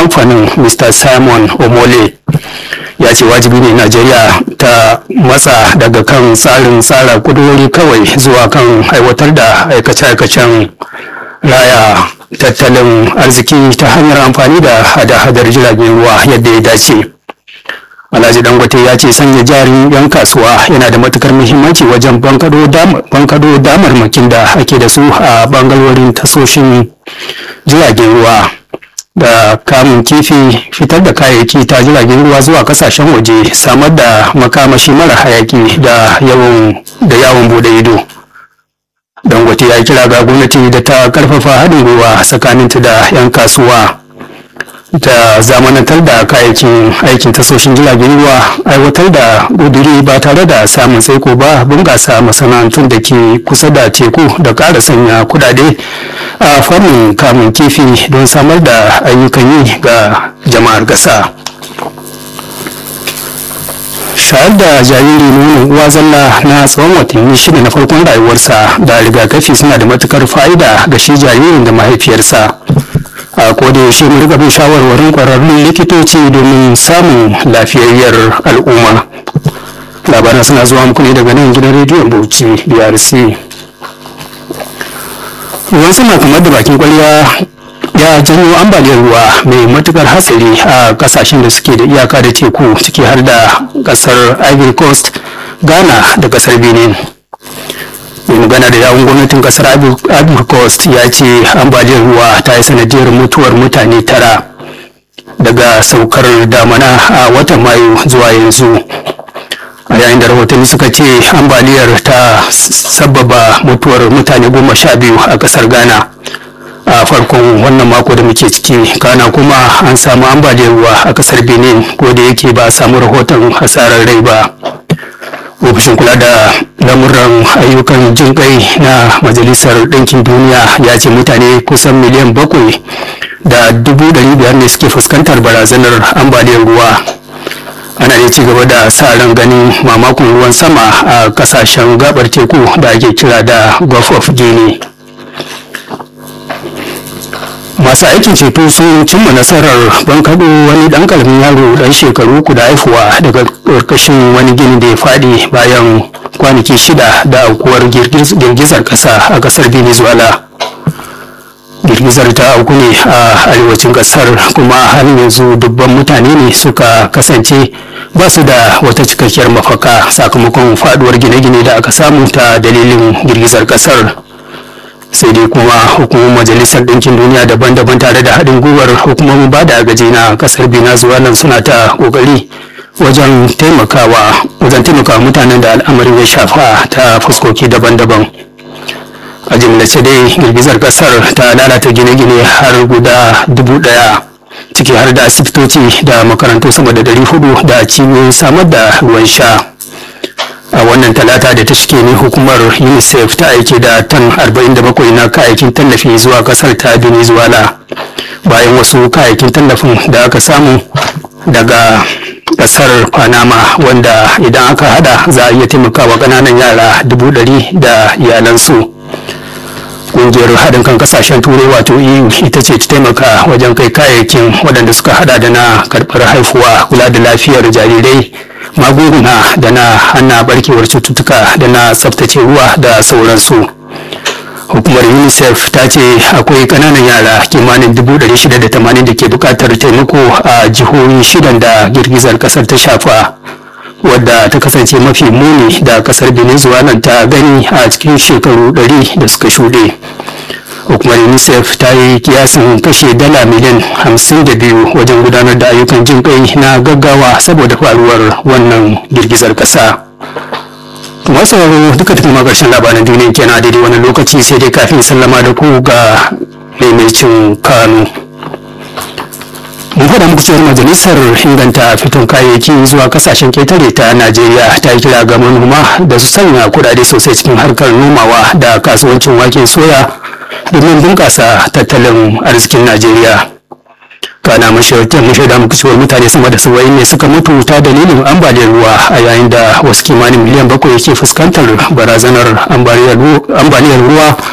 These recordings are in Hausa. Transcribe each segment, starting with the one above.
kamfanin mr simon omole ya ce wajibi ne najeriya ta matsa daga kan tsarin tsara kudurori kawai zuwa kan aiwatar da aikace-aikacen raya tattalin arziki ta hanyar amfani da hada-hadar jiragen ruwa yadda ya dace alhaji dangote ya ce sanya jarin yan kasuwa yana da matukar muhimmanci wajen bankado damarmakin da ake da su a bangarorin tasoshin jiragen ruwa da kamun kifi fitar da kayayyaki ta jiragen ruwa zuwa kasashen waje samar da makamashi mara hayaki da yawon bude ido dangote ya kira ga gwamnati da ta karfafa haɗin gwiwa tsakaninta da 'yan kasuwa ta zamanantar da kayayyakin aikin tasoshin jiragen ruwa aiwatar da ƙuduri ba tare da samun tsaiko ba bunƙasa masana'antun da ke kusa da teku da ƙara sanya kudade a fannin kamun kifi don samar da ayyukan yi ga jama'ar ƙasa. shayar da jariri nonon uwa zalla na tsawon watanni shida na farkon rayuwarsa da rigakafi suna da matukar fa'ida ga shi jaririn da mahaifiyarsa a koda yaushe mu riga bin shawarwarin kwararrun likitoci domin samun lafiyayyar al'umma labaran suna zuwa muku ne daga nan gidan rediyon bauchi brc ruwan sama kamar da bakin kwalya ya janyo ambaliyar ruwa mai matukar hatsari a kasashen da suke da iyaka da teku ciki har da kasar ivory coast ghana da kasar benin mai magana da yawun gwamnatin kasar ivory coast ya ce ambaliyar ruwa ta yi sanadiyar mutuwar mutane tara daga saukar damana a watan mayu zuwa yanzu a yayin da rahotanni suka ce ambaliyar ta sababa mutuwar mutane goma sha biyu a kasar ghana a farkon wannan mako da muke ciki kana kuma an samu ambaliyar ruwa a kasar benin ko da yake ba a samu rahoton hasarar rai ba ofishin kula da lamuran ayyukan jin kai na majalisar ɗinkin duniya ya ce mutane kusan miliyan bakwai da dubu ɗari biyar ne suke fuskantar barazanar ambaliyar ruwa ana ne ci gaba da sa ran ganin mamakon ruwan sama a kasashen gabar teku da ake kira da gulf of guinea masu aikin ceto sun cimma nasarar bankaɗo wani ɗan ƙaramin yaro ɗan shekaru uku da haifuwa daga ƙarƙashin wani gini da ya faɗi bayan kwanaki shida da aukuwar girgizar ƙasa a ƙasar venezuela girgizar ta auku ne a arewacin ƙasar kuma har yanzu dubban mutane ne suka kasance ba su da wata cikakkiyar mafaka sakamakon faɗuwar gine-gine da aka samu ta dalilin girgizar ƙasar sai dai kuma hukumar majalisar ɗinkin duniya daban-daban tare da haɗin gwiwar hukumomin ba da agaji na ƙasar venezuela suna ta ƙoƙari wajen taimakawa wajen taimakawa mutanen da al'amarin ya shafa ta fuskoki daban-daban a jimlace dai girgizar ƙasar ta lalata gine-gine har guda dubu ɗaya ciki har da asibitoci da makarantu sama da ɗari hudu da cibiyoyin samar da ruwan sha a wannan talata da ta shige ne hukumar unicef ta aike da tan 47 na kayayyakin tallafi zuwa kasar ta venezuela bayan wasu kayayyakin tallafin da aka samu daga kasar panama wanda idan aka hada za a iya taimakawa ƙananan yara dubu ɗari da iyalansu ƙungiyar haɗin kan kasashen turai wato eu ita ce ta taimaka wajen kai kayayyakin waɗanda suka hada da na karɓar haifuwa kula da lafiyar jarirai magunguna da na hana barkewar cututtuka da na tsaftace ruwa da sauransu hukumar unicef ta ce akwai kananan yara kimanin 680 da ke bukatar taimako a jihohi shidan da girgizar kasar ta shafa wadda ta kasance mafi muni da kasar venezuela ta gani a cikin shekaru 100 da suka shuɗe hukumar unicef ta yi kiyasin kashe dala miliyan 52 wajen gudanar da ayyukan jin kai na gaggawa saboda faruwar wannan girgizar kasa masu sauraro duka tafi karshen labaran duniya kenan daidai wani lokaci sai dai kafin sallama da ku ga maimacin kanu mun faɗa muku cewar majalisar inganta fiton kayayyaki zuwa kasashen ketare ta najeriya ta yi kira ga manoma da su sanya kudade sosai cikin harkar nomawa da kasuwancin waken soya domin bunƙasa tattalin arzikin najeriya kana mashaida muku cewar mutane sama da saba'in ne suka mutu ta dalilin ambaliyar ruwa a yayin da wasu kimanin miliyan bakwai ke fuskantar barazanar ambaliyar ruwa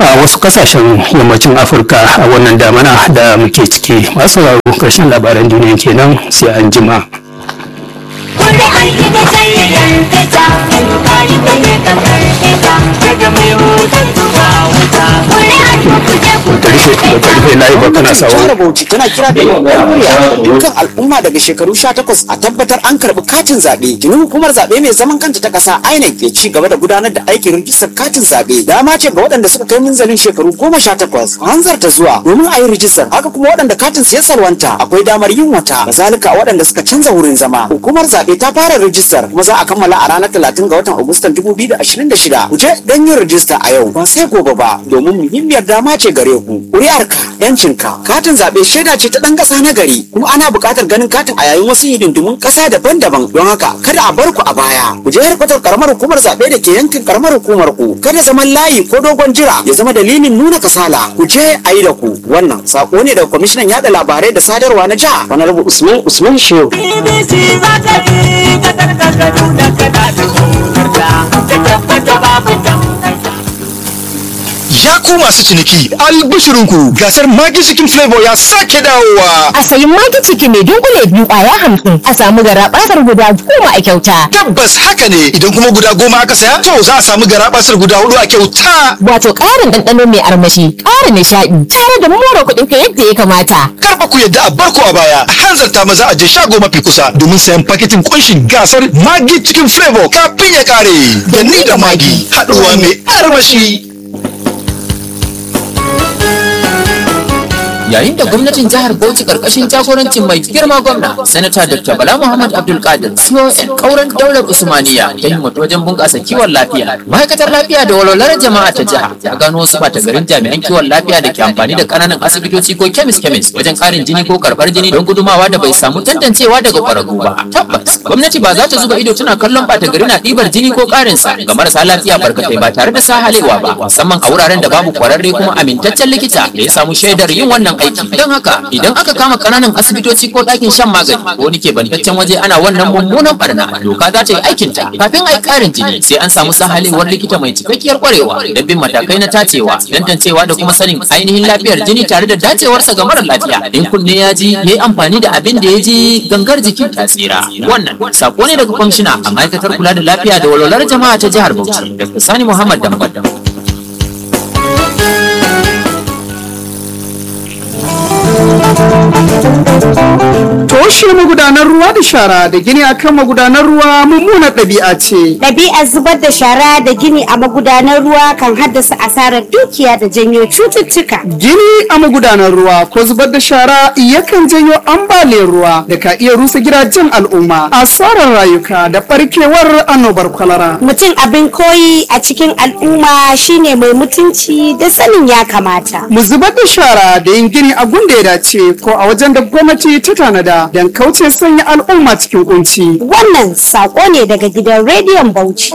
a wasu kasashen yammacin afirka a wannan damana da muke ciki masu sauraro karshen labaran duniya kenan sai an jima. Wanda an yi da jayayyar fita, kari da ne kamar fita, daga mai wutar zuwa wuta. Wani an yi kuje kuje karfe na yi ba kana sawa jihar Bauchi tana kira da babbar murya dukkan al'umma daga shekaru 18 a tabbatar an karbi katin zaɓe. Tuni hukumar zaɓe mai zaman kanta ta ƙasa INEC ke ci gaba da gudanar da aikin rijistar katin zaɓe. Dama ce ga waɗanda suka kai munzalin shekaru 18 a hanzarta zuwa domin a yi rijistar. Haka kuma waɗanda katin su ya salwanta akwai damar yin wata. Kazalika waɗanda suka canza wurin zama. Hukumar zaɓe ta fara rijistar kuma za a kammala a ranar 30 ga watan Agustan 2026. Ku je don yin rijista a yau ba sai gobe ba domin muhimmiyar dama ce gare ku. Ƙuri'arka, yancinka, katin zaɓe shaida ce ta ɗan ƙasa na gari kuma ana buƙatar ganin katin a yayin wasu hidindimun ƙasa daban-daban don haka kada a bar ku a baya. Ku je harkatar ƙaramar hukumar zaɓe da ke yankin ƙaramar hukumar ku. Kada zaman layi ko dogon jira ya zama dalilin nuna kasala. Ku je a yi da ku. Wannan saƙo ne daga kwamishinan yaɗa labarai da sadarwa na jiha. Honorable Usman Usman Shehu. BBC za ta bi ka karkata da kada da gonarta, ta tabbata babu tangarda. Ya ku masu ciniki albishirinku gasar Magi Chicken Flavor ya sake dawowa. a sayi magi ciki mai dunkule biyu kwaya hamsin a samu gara basar guda goma a kyauta Tabbas haka ne idan kuma guda goma aka saya to za a samu garabasar guda hudu a kyauta. wato ƙarin ɗanɗano mai armashi ƙara nishaɗi tare da more kuɗin ka yadda ya kamata Karfa ku yadda a barko a baya a hanzarta maza a je shago mafi kusa domin sayan paketin kunshin gasar Magi Chicken Flavor kafin ya kare. Da ni da Magi haɗuwa mai armashi. yayin da gwamnatin jihar Bauchi karkashin jagorancin mai girma gwamna sanata Dr. Bala Muhammad Abdul Qadir CON kauran daular Usmaniya ta himmatu wajen bunƙasa kiwon lafiya ma'aikatar lafiya da walwalar jama'a ta jiha ta gano wasu bata garin jami'an kiwon lafiya da ke amfani da ƙananan asibitoci ko kemis kemis wajen ƙarin jini ko karɓar jini don gudumawa da bai samu tantancewa daga ƙwararru ba tabbas gwamnati ba za ta zuba ido tana kallon bata gari na ɗibar jini ko ƙarin sa ga marasa lafiya barkatai ba tare da sahalewa ba musamman a wuraren da babu ƙwararre kuma amintaccen likita da ya samu shaidar yin wannan aiki don haka idan aka kama kananan asibitoci ko ɗakin shan magani ko wani ke bantaccen waje ana wannan mummunan barna doka za ta yi aikinta kafin a yi ƙarin jini sai an samu sahalewar likita mai cikakkiyar kwarewa don bin matakai na tacewa tantancewa da kuma sanin ainihin lafiyar jini tare da dacewarsa ga mara lafiya in kunne ya ji ya yi amfani da abin da ya ji gangar jikin ta tsira wannan sako ne daga kwamishina a ma'aikatar kula da lafiya da walwalar jama'a ta jihar bauchi dr sani muhammad dambadam Toshe magudanar ruwa da shara da gini akan magudanar ruwa mummunar ɗabi'a ce. Ɗabi'ar zubar da shara da gini a magudanar ruwa kan haddasa asarar dukiya da janyo cututtuka. Gini a magudanar ruwa ko zubar da shara yakan janyo ambaliyar ruwa da ka iya rusa gidajen al'umma, asarar rayuka da ɓarkewar annobar kwalara. Mutum abin koyi a cikin al'umma shine mai mutunci da sanin ya kamata. Mu zubar da shara da yin gini a gunda ya dace ko a wajen da gwamnati ta tanada don kauce sanya al'umma cikin kunci. Wannan saƙo ne daga gidan rediyon Bauchi.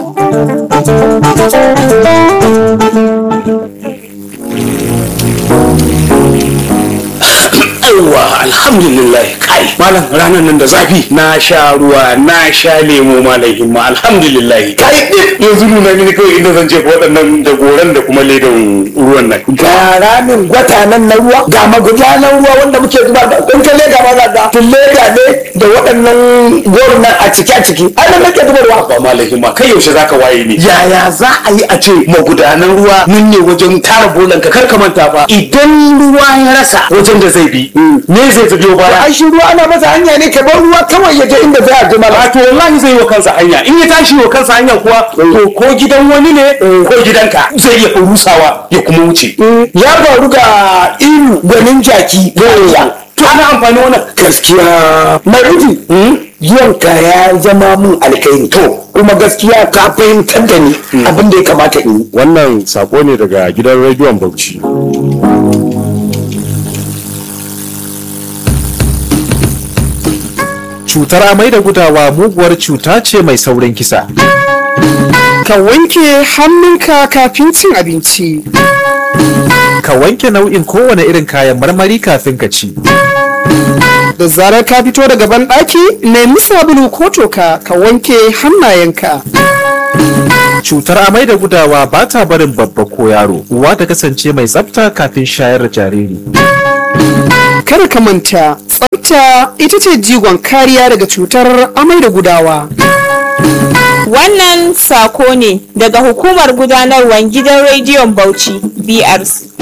Yawwa alhamdulillah kai malam ranar nan da zafi na sha ruwa na sha lemo malam himma alhamdulillah kai ɗin yanzu nuna mini kawai inda zan jefa waɗannan da goran da kuma ledan ruwan nan ga ramin gwata nan na ruwa ga magudanan ruwa wanda muke zuba da kun ka leda ma za ga tun leda ne da waɗannan gorin nan a ciki a ciki ai nan nake zubarwa ba malam himma kai yaushe zaka waye ne yaya za a yi a ce magudanan ruwa nan ne wajen tara bolan ka kar ka manta fa idan ruwa ya rasa wajen da zai bi me zai fi biyo baya ai shi ruwa ana masa hanya ne ka bar ruwa kawai ya je inda zai aje mala a to wallahi zai yi wa kansa hanya in ya tashi wa kansa hanya kuwa to ko gidan wani ne ko gidanka zai iya rusawa ya kuma wuce ya faru ga iru gwanin jaki da to ana amfani wannan gaskiya marufi zuwanka ya zama mun alkairi to kuma gaskiya ka fahimtar da ni abin da ya kamata in yi wannan sako ne daga gidan rediyon bauchi cutar amai da gudawa muguwar cuta ce mai saurin kisa Ka wanke hannunka kafin cin abinci. ka wanke nau'in kowane irin kayan marmari kafin ka ci Da zarar ka fito daga banɗaki, nemi sabulu ko toka ka wanke hannayenka. Cutar amai da gudawa ba ta barin babba ko yaro. Uwa ta kasance mai tsafta kafin shayar da jariri. Kada ka manta, tsafta ita ce jigon kariya daga cutar amai da gudawa. Wannan sako ne daga hukumar gudanarwar gidan rediyon Bauchi BRC.